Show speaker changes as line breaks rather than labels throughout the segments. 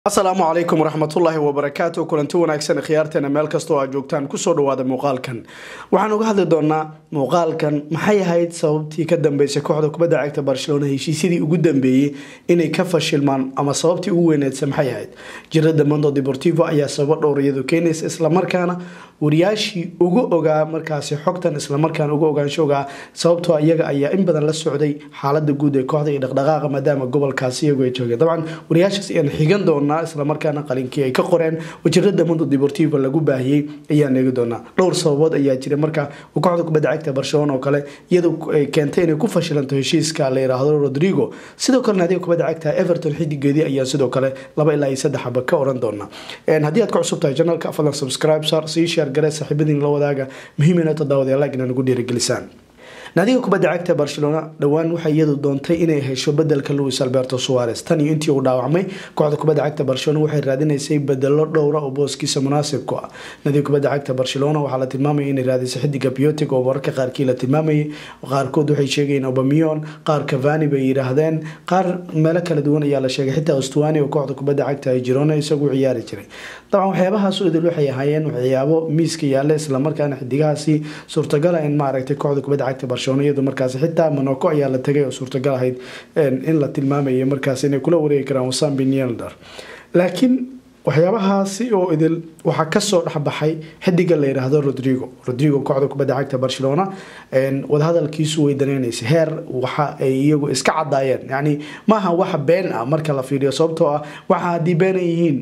asalaamu calaykum waraxmatullaahi wabarakaatu kulanti wanaagsan khiyaarteena meel kastoo aad joogtaan kusoo dhawaada muuqaalkan waxaan uga hadli doonaa muuqaalkan maxay ahayd sababtii ka dambeysay kooxda kubadda cagta barcelona heshiisyadii ugu dambeeyey inay ka fashilmaan ama sababtii ugu weyneedsa maxay ahayd jirada mondo deportivo ayaa sababo dhowr iyadu keenaysa islamarkaana wariyaashii ugu ogaa markaasi xogtan islamarkaana uga ogaansho ogaa sababtoo iyaga ayaa in badan la socday xaalada guud ee kooxda iyo dhaqdhaqaaqa maadaama gobolkaasi iyagu ay joogeen dabcan wariyaashaas ayaan xigan doonaa islamarkaana qalinkii ay ka qoreen wajirada mondo deportivo lagu baahiyey ayaan eegi doonaa dhowr sababood ayaa jira marka kooxda kubadda cagta barcelona oo kale iyadu keentay inay ku fashilanto heshiiska la yiraahdo rodrigo sidoo kale naadiga kubadda cagta everton xidigeedii ayaa sidoo kale laba ilaa iyo saddex aba ka oran doona haddii aad ka cusub tahay janalka fadlan subscribe sar sii share garee saaxiibadiin la wadaaga muhiimina toddobaad like inaa nagu dhiirigelisaan naadiga kubadda cagta barcelona dhowaan waxay iyadu doontay inay hesho bedelka louis alberto suares tan iyo intii uu dhaawacmay kooxda kubadda cagta barcelona waxay raadinaysay bedelo dhowra oo booskiisa munaasib ku ah naadiga kubadda cagta barcelona waxaa la tilmaamaya inay raadisay xidiga biotic oo wararka qaarkii la tilmaamayay qaarkood waxay sheegayeen obamion qaar cavani bay yidhaahdeen qaar meelo kala duwan ayaa la sheegay xitaa ostuani oo kooxda kubadda cagta ay jirona isagu ciyaari jiray dabcan waxyaabahaas idil waxay ahaayeen waxyaabo miiska yaalla islamarkaana xidigahaasi suurtagala in maaragtay kooxda kubadda cagta barcelona iyadu markaasi xitaa monaco ayaa la tagay oo suurtagal ahayd in la tilmaamaya markaas inay kula wareegi karaan wasam binelder laakiin waxyaabahaasi oo idil waxaa kasoo dhexbaxay xidiga la yiraahdo rodrigo rodrigo kooxda kubadda cagta barcelona wadahadalkiisu way daneynaysa heer waxa ay iyagu iska cadaayeen yani maaha wax been ah marka la fiiriyo sababtoo ah waxa haddii beenay yihiin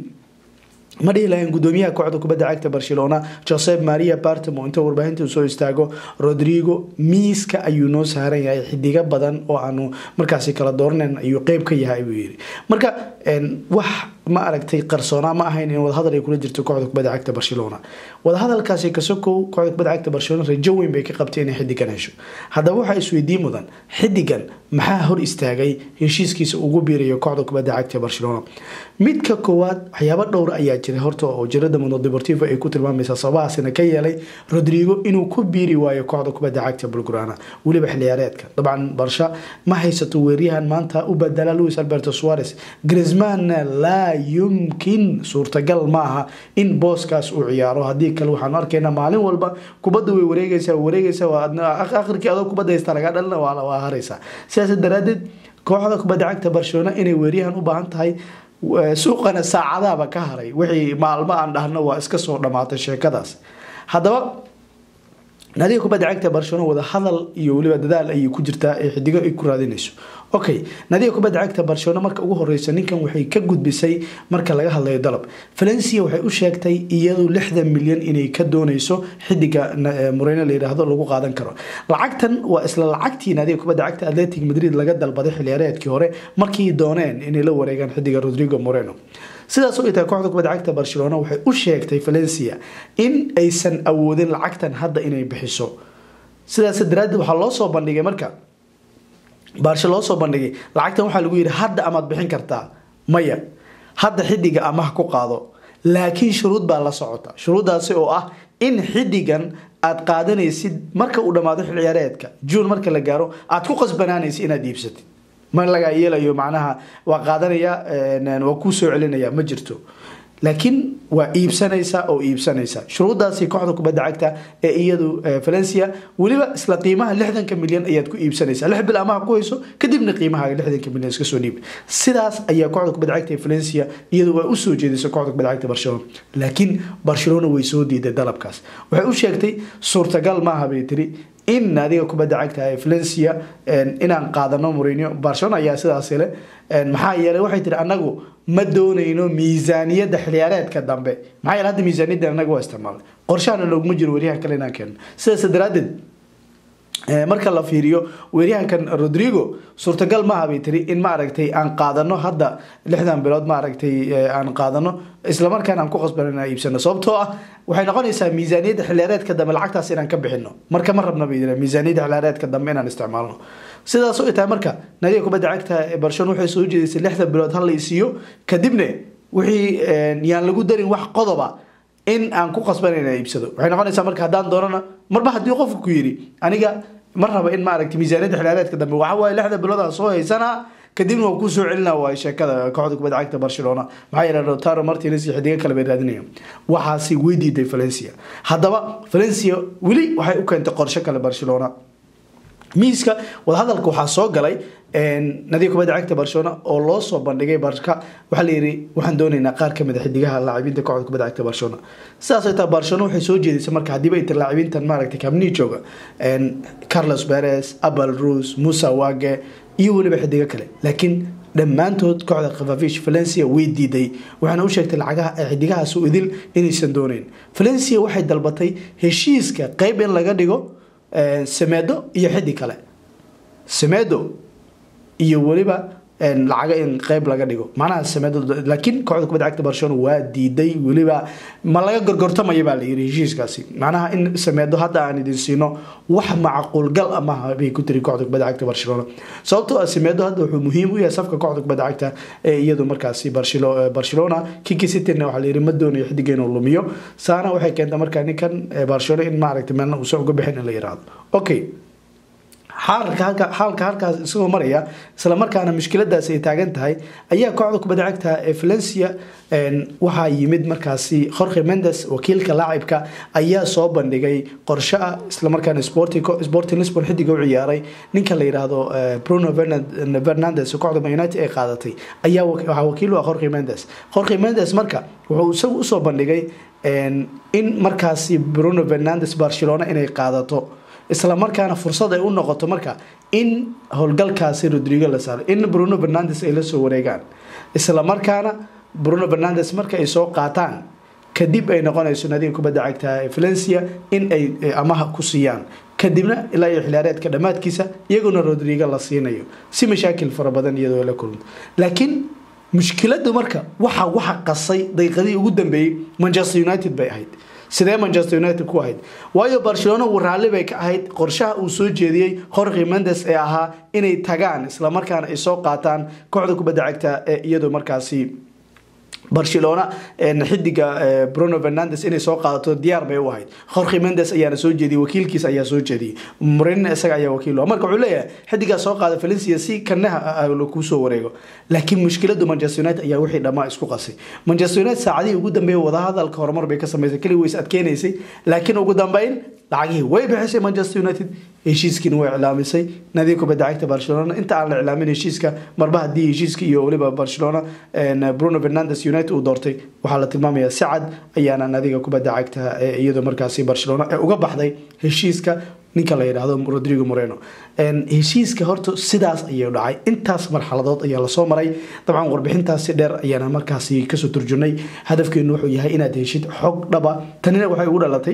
ma dhihi lahayn gudoomiyaha kooxda kubadda cagta barcelona josep maria bartamo inta warbaahinta soo istaago rodrigo miiska ayuu noo saaran yahay xidigo badan oo aanu markaasi kala dooranayn ayuu qeyb ka yahay buu yiri marka wax ma aragtay qarsoonaa ma ahayn in wadahadal ay kula jirto kooxda kubadda cagta barcelona wadahadalkaasi kasokow kooxda kubadda cagta barcelona rajo weyn bay ka qabtay inay xidigan hesho haddaba waxaa isweydiin mudan xidigan maxaa hor istaagay heshiiskiisa ugu biirayo kooxda kubadda cagta barcelona midka koowaad waxyaabo dhowr ayaa jiray horta oo jirada mondo deportivo ay ku tilmaamaysa sababahaasina ka yeelay rodrigo inuu ku biiri waayo kooxda kubadda cagta bulgurana weliba xiliyaareedka dabcan barsha ma haysato weeryahan maanta u badala louis alberto suares grismanna laa yumkin suurtagal maaha in booskaas uu ciyaaro haddii kale waxaanu arkaynaa maalin walba kubadda way wareegaysaa wareegaysaa akhirkii adoo kubadda haysta laga dhalina waa haraysaa sidaas daraadeed kooxda kubadda cagta barcelona inay weeryahan u baahan tahay suuqana saacadaaba ka haray wixii maalmo aan dhahno waa iska soo dhamaatay sheekadaas haddaba naadiga kubadda cagta barcelona wada hadal iyo weliba dadaal ayay ku jirtaa ee xidigo ay ku raadinayso okay naadiga kubadda cagta barcelona marka ugu horeysa ninkan waxay ka gudbisay marka laga hadlayo dalab valencia waxay u sheegtay iyadu lixdan milyan inay ka dooneyso xidiga moreno la yiraahdo lagu qaadan karo lacagtan waa isla lacagtii naadiga kubadda cagta atletic madrid laga dalbaday xiliyaareedkii hore markii dooneen inay la wareegaan xidiga rodrigo moreno sidaas oo ay tahay kooxda kubadda cagta barcelona waxay u sheegtay valencia in aysan awoodin lacagtan hadda inay bixiso sidaas daraadeed waxaa loo soo bandhigay marka baarshe loo soo bandhigay lacagtan waxaa lagu yidhi hadda amaad bixin kartaa maya hadda xidiga amaha ku qaado laakiin shuruud baa la socota shuruuddaasi oo ah in xidigan aad qaadanaysid marka uu dhammaado xilciyaareedka juun marka la gaaro aad ku qasbanaanaysid inaad iibsatid ma lagaa yeelayo macnaha waa qaadanaya waa kuu soo celinaya ma jirto laakiin waa iibsanaysa oo iibsanaysa shuruudaasi kooxda kubadda cagta ee iyadu valencia weliba isla qiimaha lixdanka milyan ayaad ku iibsanaysa lix bil amaha ku hayso kadibna qiimaha lixdanka milyan iska soo dhiib sidaas ayaa kooxda kubadda cagta ee valencia iyadu waa usoo jeedisay kooxda kubadda cagta barcelona laakiin barcelona way soo diiday dalabkaas waxay u sheegtay suurtagal maaha bay tiri in naadiga kubadda cagta ee valencia inaan qaadano moreno barcelona ayaa sidaas le maxaa yeelay waxay tiri anagu ma doonayno miisaaniyadda xiliyaareedka dambe maxaa yeele hadda miisaaniyadda anaga waa isticmaalnay qorshahana looguma jiro weeryahan kale inaan keenno sidaas daraadeed marka la fiiriyo weeryahankan rodrigo suurtagal maaha bay tiri in maaragtay aan qaadano hadda lixdan bilood maaragtay aan qaadano islamarkaana aan ku qasbano inaan iibsano sababtoo ah waxay noqonaysaa miisaaniyadda xiliyaareedka dambe lacagtaas inaan ka bixino marka ma rabna bay miisaaniyadda xiliyaareedka dambe inaan isticmaalno sidaas oo tahay marka naadiga kubadda cagta ee barcelona waxay soo jeedisay lixdan bilood hal la isiiyo kadibna wixii yaan lagu darin wax qodoba in aan ku qasban inaan iibsado waxay noqonaysaa marka haddaan doonana marba haddii qofku ku yidhi aniga ma raba in maaragtay miisaaniyadda xiliyaareedka dambe waxa waaye lixda bilood aan soo haysanaa kadibna waa kusoo celina waa sheekada kooxda kubadda cagta barcelona maxaa yeele rotaro martines iyo xidigo kale bay raadinayaan waxaasi way diiday valencia haddaba valencia weli waxay u keentay qorshe kale barcelona miiska wadahadalka waxaa soo galay nadiga kubadda cagta barcelona oo loo soo bandhigay barka waxaa la yidhi waxaan doonaynaa qaar kamid a xidigaha laacibiinta kooxda kubadda cagta barcelona sidaasay taa barcelona waxay soo jeedisay marka haddiiba ay tir laacibiintan maaragtay camni jooga carlos perez abel rus musa wage iyo weliba xidigo kale laakiin dhammaantood kooxda khafafish valencia way diiday waxaana u sheegtay lacagaha ee xidigahaas u idil inaysan dooneyn valencia waxay dalbatay heshiiska qeyb in laga dhigo semedo iyo xiddig kale semedo iyo weliba lacaga in qeyb laga dhigo macnaha semedo laakiin kooxda kubadda cagta barcelona waa diiday weliba ma laga gorgortamaya baa la yiri heshiiskaasi macnaha in sameedo hadda aan idin siino wax macquulgal amaha bay ku tiri kooxda kubadda cagta barcelona sababtoo ah sameedo hadda wuxuu muhiim u yahay safka kooxda kubadda cagta ee iyadu markaasi barcelona kiki cityna waxaa la yiri ma doonayo xidiga inuu lumiyo saana waxay keenta markaa ninkan barcelona in maaragtay meelna uusan uga bixin in la yiraahdo okay xaalka halkaas isagoo maraya isla markaana mushkiladaas ay taagan tahay ayaa kooxda kubadda cagta ee valencia waxaa yimid markaasi jorge mendes wakiilka laacibka ayaa soo bandhigay qorshe ah islamarkaana sporting lisbon xidiga u ciyaaray ninka la yiraahdo bruno fernandes kooxda man united ay qaadatay ayaa waxaa wakiil u ah jorge mendes jorge mendes marka wuxuu isagu usoo bandhigay in markaasi bruno fernandes barcelona inay qaadato isla markaana fursad ay u noqoto marka in howlgalkaasi rodrigo la saaro in bruno fernandes ay la soo wareegaan isla markaana bruno fernandes marka ay soo qaataan kadib ay noqonayso nadiga kubadda cagta ee valencia in ay amaha ku siiyaan kadibna ilaa iyo xiliyaareedka dhammaadkiisa iyaguna rodrigo la siinayo si mashaakil fara badan iyadoo la kulmo laakiin mushkiladu marka waxa waxa qasay daqiiqadii ugu dambeeyey manchester united bay ahayd sidee manchester united ku ahayd waayo barcelona uu raalli bay ka ahayd qorshaha uu soo jeediyey jorge mendes ee ahaa inay tagaan islamarkaana ay soo qaataan kooxda kubadda cagta ee iyadoo markaasi barcelona xidiga bruno fernandes inay soo qaadato diyaar bay u ahayd jorge mendes ayaana soo jeediyey wakiilkiis ayaa soo jeediyey murenina isaga ayaa wakiil marka wuxuu leeyahay xidigaa soo qaada valencia si kanaha kusoo wareego laakiin mushkiladu manchester united ayaa wixii dhammaa isku qasay manchester united saacadihii ugu dambeeyay wadahadalka horumar bay ka samaysay keli ways adkeenaysay laakiin ugu dambeyn lacagihii way bixisay manchester united heshiiskiina way iclaamisay nadiga kubadda cagta barcelona inta aan la iclaamin heshiiska marba haddii heshiiska iyo weliba barcelona bruno fernandes united uu doortay waxaa la tilmaamayaa si cad ayaana nadiga kubadda cagta iyadoo markaasi barcelona ee uga baxday heshiiska ninka la yidhaahdo rodrigo moreno heshiiska horta sidaas ayuu dhacay intaas marxaladood ayaa lasoo maray dabcan warbixintaasi dheer ayaana markaasi kasoo turjunay hadafkeenu wuxuu yahay inaad heshid xog dhaba tanina waxay ugu dhalatay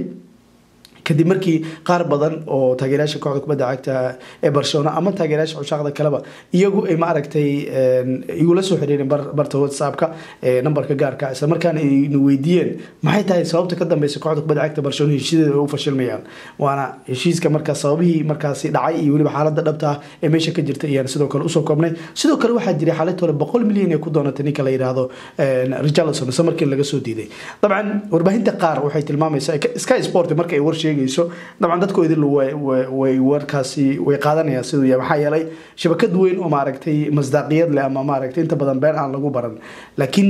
kadib markii qaar badan oo taageerayaasha kooxda kubadda cagta ee barcelona ama taageerayaasha cushaaqda kaleba iyagu ay ma aragtay igula soo xiriireen barta whatsappka nambarka gaarka isla markaana ayna weydiiyeen maxay tahay sababta ka dambeysa kooxda kubadda cagta barcelona heshiisyada ay u fashilmayaan waana heshiiska markaa sababihii markaasi dhacay iyo weliba xaaladda dhabta ah ee meesha ka jirta ayaan sidoo kale usoo koobnay sidoo kale waxaa jiray xaalad hore boqol milyan ee ku doonatay ninka la yidhaahdo richarlison isla markii laga soo diiday dabcan warbaahinta qaar waxay tilmaamaysaa sky sport marka ay war dabcan dadkoodi way warkaasi way qaadanayaan siduu yahay maxaa yeelay shabakad weyn oo maaragtay masdaaqiyad leh ama maaragtay inta badan been aan lagu baran laakiin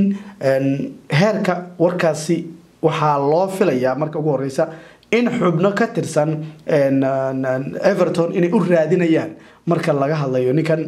heerka warkaasi waxaa loo filayaa marka ugu horeysa in xubno ka tirsan everton inay u raadinayaan marka laga hadlayo ninkan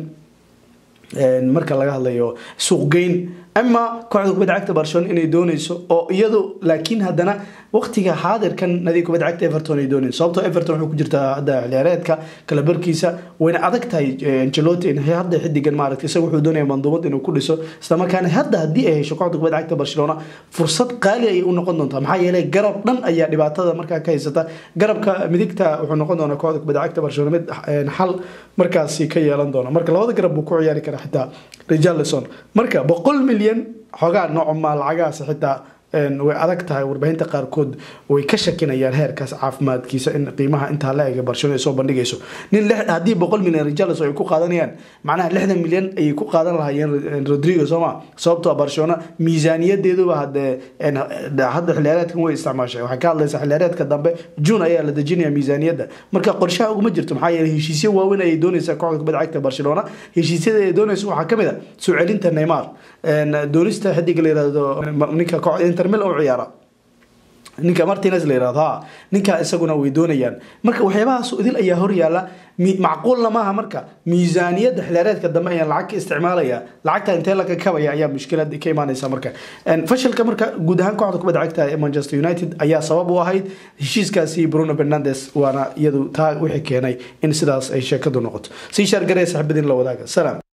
marka laga hadlayo suuqgeyn ama kooxda kubadda cagta barcelona inay dooneyso oo iyadu laakiin haddana waqtiga xaadirkan nadiga kubadda cagta everton ay dooneen sababtoo everton wuxuu ku jirtaa hadda xiliyaareedka kala barkiisa wayna adag tahay angelotti in hadda xidigan maaragtay isaga wuxuu doonaya manduumad inuu ku dhiso islamarkaana hadda haddii ay hesho kooxda kubadda cagta barcelona fursad qaali ayay u noqon doontaa maxaa yeelay garab dhan ayaa dhibaatada markaa ka haysata garabka midigta wuxuu noqon doonaa kooxda kubadda cagta barcelona mid xal markaasi ka yeelan doona marka labada garab buu ku ciyaari karaa xitaa richarlison marka boqol milyan xogaa nooc maa lacagahaas xitaa way adag tahay warbaahinta qaarkood way ka shakinayaan heerkaas caafimaadkiisa in qiimaha intaa la ega barcelona ay soo bandhigayso nin haddii boqol milyan rijalis ay ku qaadanayaan macnaha lixdan milyan ayay ku qaadan lahaayeen rodrigo sooma sababtoo barcelona miisaaniyadeeduba hadee hadda xiliyaareedkan way isticmaashay waxay ka hadlaysaa xiliyaareedka dambe june ayaa la dejinaya miisaaniyadda marka qorshaha uguma jirto maxaa yeeley heshiisyo waaweyn ayay doonaysaa kooxda kubadda cagta barcelona heshiisyada ay doonayso waxaa kamid a soo celinta neymar doonista xidiga la yirahdo ninka inter mil u ciyaara ninka martines la yirahdo ha ninka isaguna way doonayaan marka waxyaabahaas idil ayaa horyaala macquulna maaha marka miisaaniyadda xilaareedka dambe ayaan lacag ka isticmaalaya lacagta intee laga kabaya ayaa mushkilad ka imaanaysa marka fashilka marka guud ahaan kooxda kubadda cagta ee manchester united ayaa sabab u ahayd heshiiskaasi bruno fernandes waana iyadu taa wixii keenay in sidaas ay sheekadu noqoto sii shaargaree saxibadiin la wadaaga salaam